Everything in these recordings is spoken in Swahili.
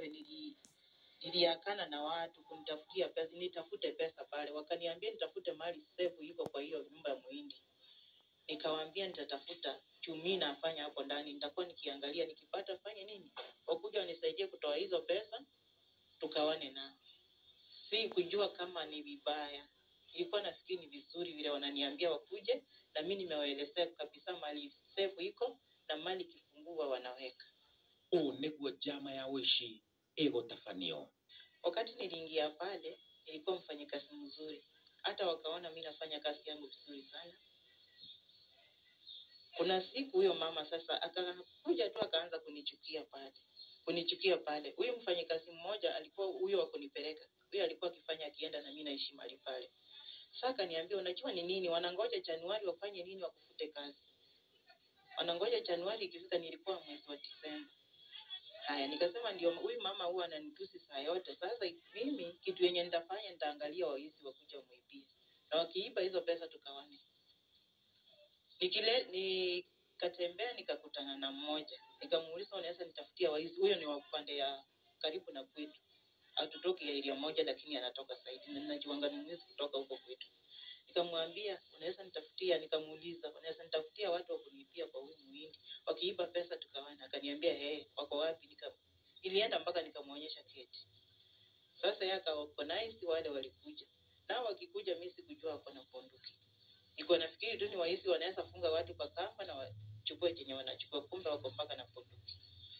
mwenyewe nili niliakana na watu kumtafutia pesa, nitafute pesa pale. Wakaniambia nitafute mali safe iko kwa hiyo nyumba ya muhindi. Nikawaambia nitatafuta chumi nafanya hapo ndani, nitakuwa nikiangalia, nikipata fanye nini, wakuja wanisaidie kutoa hizo pesa, tukawane nao. Si kujua kama ni vibaya, nilikuwa nafikiri ni vizuri vile wananiambia wakuje, na mimi nimewaelezea kabisa mali safe iko na mali kifungua wanaweka. ũũ nĩguo njama ya ũici ĩgũtabanio Wakati niliingia pale, nilikuwa mfanyakazi mzuri, hata wakaona mi nafanya kazi yangu vizuri sana. Kuna siku huyo mama sasa akakuja tu akaanza kunichukia pale, kunichukia pale. Huyu mfanyakazi mmoja alikuwa huyo wa kunipeleka, huyo alikuwa akifanya akienda na mimi naishi mahali pale. Sasa akaniambia, unajua ni nini, wanangoja Januari wafanye nini, wakufute kazi. Wanangoja Januari ikifika, nilikuwa mwezi wa Disemba. Haya, nikasema ndio huyu mama huwa ananitusi saa yote. Sasa mimi kitu yenye nitafanya nitaangalia waizi wakuja muibie, na wakiiba hizo pesa tukawane. Nikile nikatembea nikakutana na mmoja, nikamuuliza unaweza nitafutia waizi? Huyo ni wa upande ya karibu na kwetu, hatutoki area moja, lakini anatoka saidi na ninajuanga ni mwizi kutoka huko kwetu. Nikamwambia unaweza nitafutia, nikamuuliza unaweza nitafutia watu wa kunipia kwa huyu muhindi, wakiiba pesa tukawana. Akaniambia eh, wako wapi? Nika nilienda mpaka nikamwonyesha keti. Sasa yeye akaorganize wale walikuja, nao wakikuja, mimi sikujua wako na bunduki. Niko nafikiri tu ni waizi wanaweza funga watu kwa kamba na wachukue chenye wanachukua, kumbe wako mpaka na bunduki.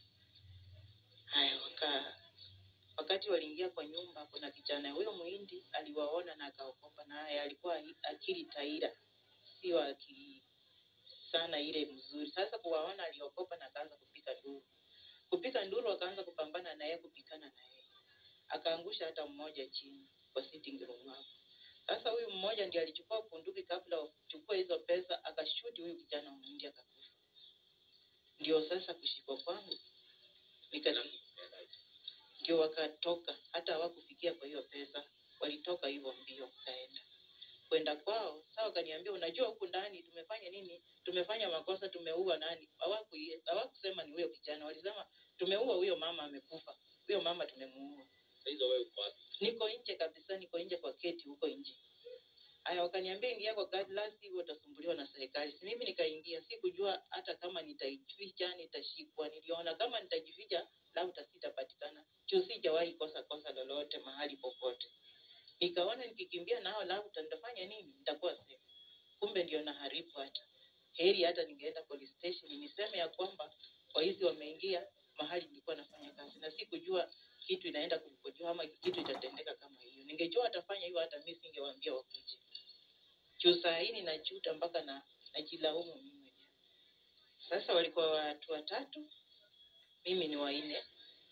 Haya, waka wakati waliingia kwa nyumba, kuna kijana huyo muhindi aliwaona na akaokopa, naye alikuwa akili taira, sio akili sana ile mzuri. Sasa kuwaona aliokopa na akaanza kupika nduru, kupika nduru, akaanza kupambana na yeye, kupikana na yeye, akaangusha hata mmoja chini kwa sitting room hapo. Sasa huyu mmoja ndiye alichukua bunduki, kabla wachukue hizo pesa, akashuti huyu kijana muhindi akakufa. Ndio sasa kushikwa kwangu nika ndio wakatoka, hata hawakufikia kwa hiyo pesa, walitoka hivyo mbio, kaenda kwenda kwao. Sasa wakaniambia, unajua huku ndani tumefanya nini? Tumefanya makosa, tumeua nani? Hawaku hawakusema ni huyo kijana, walisema tumeua huyo mama, amekufa huyo mama, tumemuua. hizo wewe uko wapi Niko nje kabisa, niko nje kwa keti huko nje. Aya, wakaniambia ingia kwa gari, la sivyo utasumbuliwa na serikali. Si mimi nikaingia, sikujua hata kama nitajificha, nitashikwa. Niliona kama nitajificha, labda sitapatikana, juu sijawahi kosa kosa lolote mahali popote. Nikaona nikikimbia nao, labda nitafanya nini, nitakuwa safe. Kumbe ndio naharibu hata heri, hata ningeenda police station niseme ya kwamba waizi wameingia mahali nilikuwa nafanya kazi, na sikujua kitu inaenda kuripotiwa ama kitu itatendeka kama hiyo. Ningejua atafanya hiyo, hata mimi singewaambia wakuje. Juu saa hii ninajuta mpaka na najilaumu mimi mwenyewe. Sasa walikuwa watu watatu, mimi ni wanne.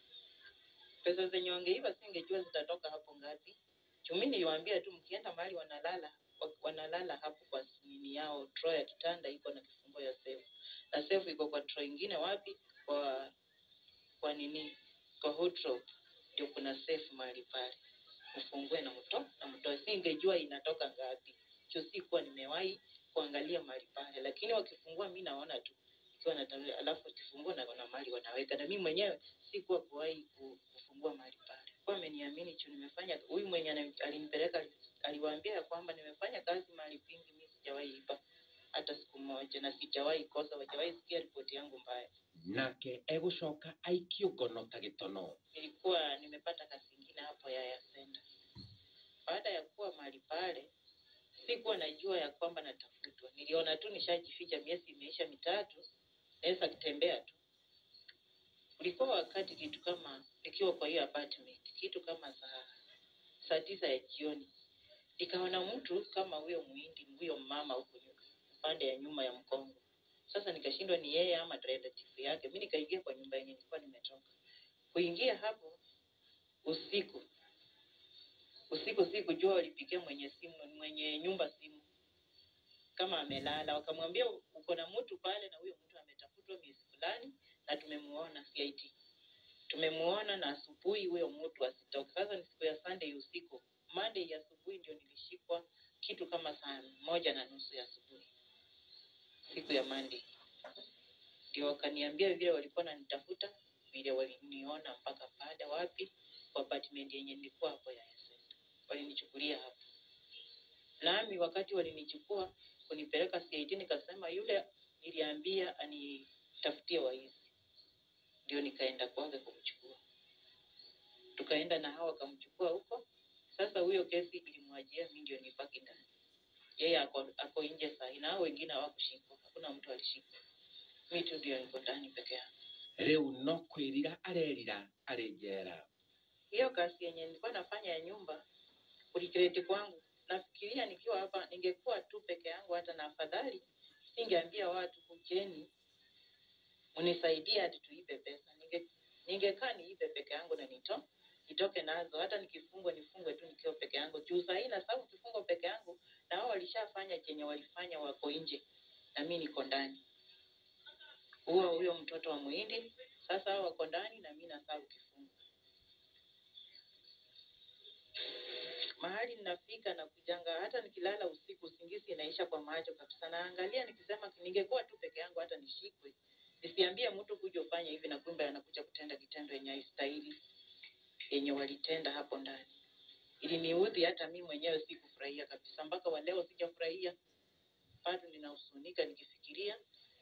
Pesa zenye wangeiba singejua zitatoka hapo ngapi. Juu mimi niliwaambia tu mkienda mahali wanalala wa- wanalala hapo kwa nini yao, draw ya kitanda iko na kifungo ya safe, na safe iko kwa draw ingine wapi, kwa kwa nini, kwa wardrobe ndio kuna safe mahali pale, mfungue na mto na mtoe. Singejua inatoka ngapi, juu sikuwa nimewahi kuangalia mahali pale, lakini wakifungua mi naona tu ikiwa na tarehe, alafu wakifungua na kuna mahali wanaweka, na mimi mwenyewe sikuwa kuwahi ku- kufungua mahali pale. Kwa ameniamini juu nimefanya, huyu mwenye ana- alinipeleka aliwaambia ya kwamba nimefanya kazi mahali pingi, mi sijawahi iba hata siku moja, na sijawahi kosa, wajawahi sikia ripoti yangu mbaya. nake egũcoka aikio ngono ta gĩtono nilikuwa nimepata kazi ingine hapo ya Yasenda. Baada ya kuwa mahali pale, sikuwa najua ya kwamba natafutwa. Niliona tu nishajificha, miezi imeisha mitatu, naweza kutembea tu. Ulikuwa wakati kitu kama nikiwa kwa hiyo apartment, kitu kama saa saa tisa ya jioni, nikaona mtu kama huyo muhindi, huyo mama huko nyuma, upande ya nyuma ya mkongo. Sasa nikashindwa ni yeye ama relative yake. Mi nikaingia kwa nyumba yenye nilikuwa nimetoka kuingia hapo usiku usiku sikujua walipigia mwenye simu mwenye nyumba simu kama amelala wakamwambia uko na mtu pale na huyo mtu ametafutwa miezi fulani na tumemuona CID tumemuona na asubuhi huyo mtu asitoke sasa ni siku ya sunday usiku monday ya asubuhi ndio nilishikwa kitu kama saa moja na nusu ya asubuhi siku ya monday ndio wakaniambia vile walikuwa nanitafuta vile waliniona mpaka baada wapi kwa apartment yenye nilikuwa hapo ya Center. Walinichukulia hapo. Nami wakati walinichukua kunipeleka CID nikasema yule niliambia anitafutie waizi. Ndio nikaenda kwake kumchukua. Tukaenda na hawa wakamchukua huko. Sasa huyo kesi ilimwajia mimi ndio nibaki ndani. Yeye ako, ako nje saa hii na hao wengine hawakushikwa. Hakuna mtu alishikwa. Mimi tu ndio niko ndani peke yangu. rĩu no kwĩrira arerira arĩ njera hiyo kazi yenye nilikuwa nafanya ya nyumba kulikreti kwangu nafikiria nikiwa hapa ningekuwa tu peke yangu hata na afadhali singeambia watu kujeni mnisaidie hati tuipe pesa ninge ningekaa niipe peke yangu na nito nitoke nazo hata nikifungwa nifungwe tu nikiwa peke yangu juu sahii na sababu kifungwa peke yangu na hao walishafanya chenye walifanya wako nje na mi niko ndani huo huyo mtoto wa muhindi sasa hao wako ndani na mi nasabu kifungo mahali ninafika na kujanga hata nikilala usiku usingizi inaisha kwa macho kabisa naangalia nikisema ningekuwa tu peke yangu hata nishikwe nisiambie mtu kuja ufanye hivi na kumbe anakuja kutenda kitendo yenye haistahili yenye walitenda hapo ndani iliniudhi hata mi mwenyewe sikufurahia kabisa mpaka waleo sijafurahia bado ninahusunika nikifikiria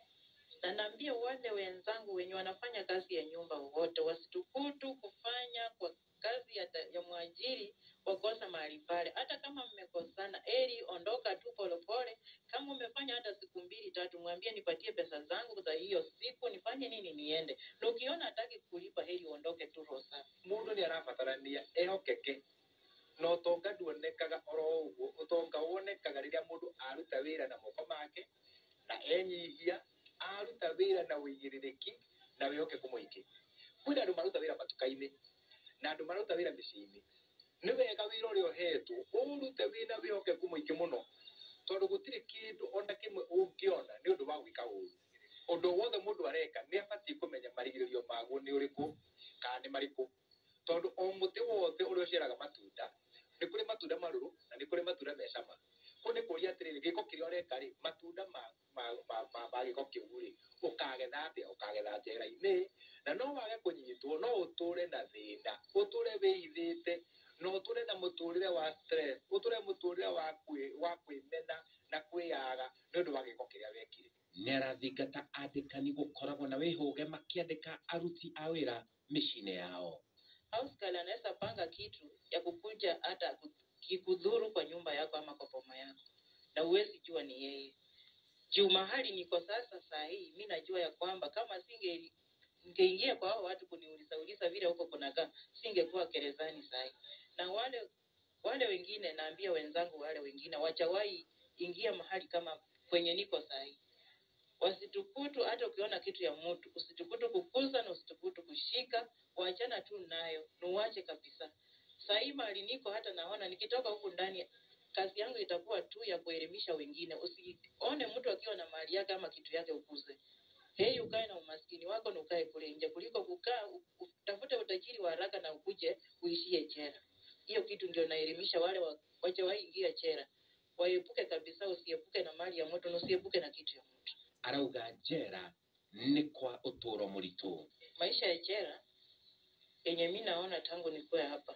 na naambia wale wenzangu wenye wanafanya kazi ya nyumba wote wasitukutu kufanya kwa kazi ya, ta- ya mwajiri wakosa mahali pale hata kama mmekosana eri ondoka tu polepole kama umefanya hata siku mbili tatu mwambie nipatie pesa zangu za hiyo siku nifanye nini niende na ukiona hataki kulipa heri uondoke tu roho safi mundu nä arabatarania ehokeke na ũtonga nduonekaga oro ũguo ũtonga wonekaga rĩrĩa mũndũ aruta wĩra na moko make na enyihia aruta wĩra na ũigĩrĩrĩki na wĩhokeku mũingĩ kwĩna andũ maruta wĩra matuka-inĩ na andũ maruta wĩra mĩciĩ-inĩ nĩ wega wĩra ũrĩa ũhetwo ũrute wĩna wĩhokeku mũingĩ mũno tondũ gũtirĩ kĩndũ ona kĩmwe ũngĩona nĩ ũndũ wa gwĩka ũru ũndũ wothe mũndũ areka nĩ abatiĩ kũmenya marigĩrĩrio maguo nĩ ũrĩkũ kana nĩ marĩkũ tondũ o mũtĩ wothe ũrĩa ũciaraga matunda nĩ kũrĩ matunda marũrũ na nĩ kũrĩ matunda me cama kũu nĩ kũria atĩrĩrĩ gĩko kĩrĩa ũreka rĩ matunda ma ma ma ma ma gĩko kĩu rĩ ũkagetha atĩa ũkagetha njera-inĩ na no wage kũnyitwo no ũtũre na thĩna ũtũre wĩhithĩte na ũtũre na mũtũrĩre wa stress ũtũre mũtũrĩre wa kwĩ wa kwĩmena na kwĩyaga nĩ ũndũ wa gĩko kĩrĩa wekire nĩ arathingata andĩkani gũkoragwo na wĩhũge makĩandĩka aruti a wĩra mĩciĩ-inĩ yao house girl anaweza panga kitu ya kukuja hata ku- kikudhuru kwa nyumba yako ama kwa boma yako na uwezi jua ni yeye juu mahali niko sasa saa hii mi najua ya kwamba kama singe ningeingia kwa hao watu kuniuliza uliza vile huko kunakaa singekuwa gerezani saa hii na wale wale wengine naambia wenzangu wale wengine wachawahi ingia mahali kama kwenye niko saa hii wasitukutu hata ukiona kitu ya mtu usitukutu kukuza na usitukutu kushika wachana tu nayo nuwache kabisa sahii mahali niko hata naona nikitoka huku ndani kazi yangu itakuwa tu ya kuelimisha wengine usione mtu akiwa na mali yake ama kitu yake ukuze hei ukae na umaskini wako na ukae kule nje kuliko kukaa u- utafute utajiri wa haraka na ukuje uishie chera hiyo kitu ndio naelimisha wale wa- wachawahi ingia chera waepuke kabisa usiepuke na mali ya mtu na usiepuke na kitu ya mtu arauga njera nĩ kwa ũtũũro mũritũ maisha ya chera yenye mi naona tangu nikuwe hapa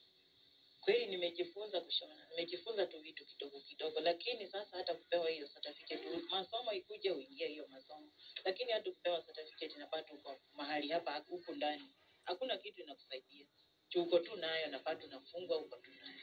kweli nimejifunza kushona nimejifunza tu vitu kidogo kidogo lakini sasa hata kupewa hiyo certificate masomo ikuje uingie hiyo masomo lakini hata kupewa certificate na bado uko mahali hapa huku ndani hakuna kitu inakusaidia juu uko tu nayo na bado unafungwa uko tu nayo